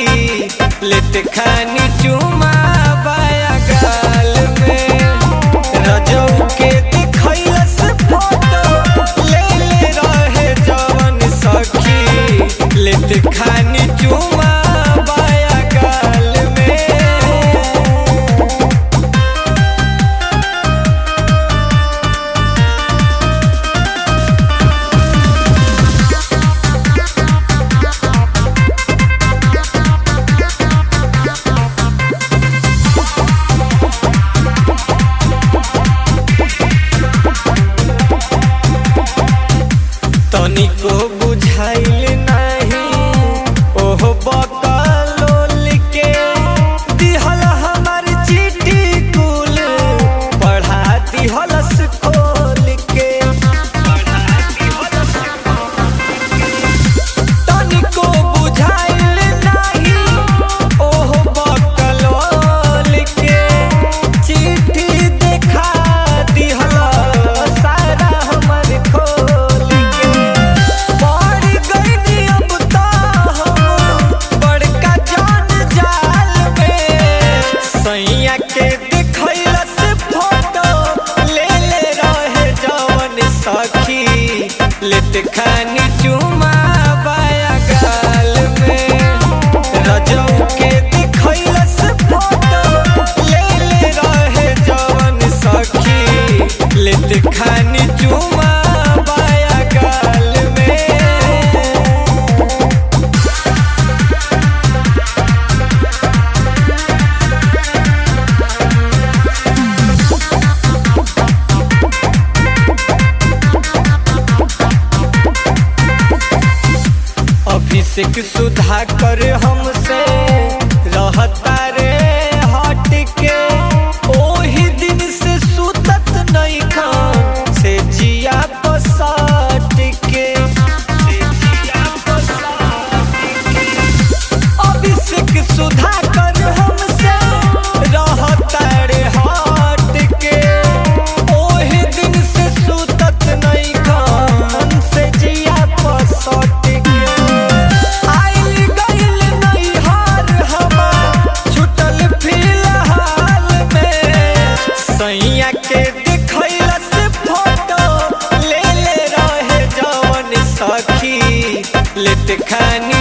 सखी लेत खानी चुमा बाया गाल में रजौ के दिखैलस फोटो ले ले रहे जवन सखी लेत खानी चुमा बाया गाल में तनिको बुझाइल नाही ओहो बकलोल के दिहल हमर चिट्ठी कुल पढ़ा दिहलस खोल के तनिको बुझाइल नाही ओहो बकलोल के चिट्ठी देखा दिहल सारा हमर खोल के पड़ गइनी अब त हम बड़का जान जाल में सैया के दिखैलस फोटो ले ले रहे जवन सखी लेत खानी चुमा बाया गाल में रजौ के दिखैलस फोटो ले ले रहे जवन सखी लेत खानी चुमा बाया गाल में अभिषेक सुधाकर हमसे रहता रे हट के ओही दिन से सुतत नहीं खान से जिया बसट के से जिया बसट के अभिषेक सुधाकर हमसे रहता रे हट के ओही दिन से सुतत नहीं खान से जिया बसट के आइल गइल नैहर हमार छुटल फिलहाल में सैया के दिखैलस फोटो ले ले रहे जवन सखी लेत खानी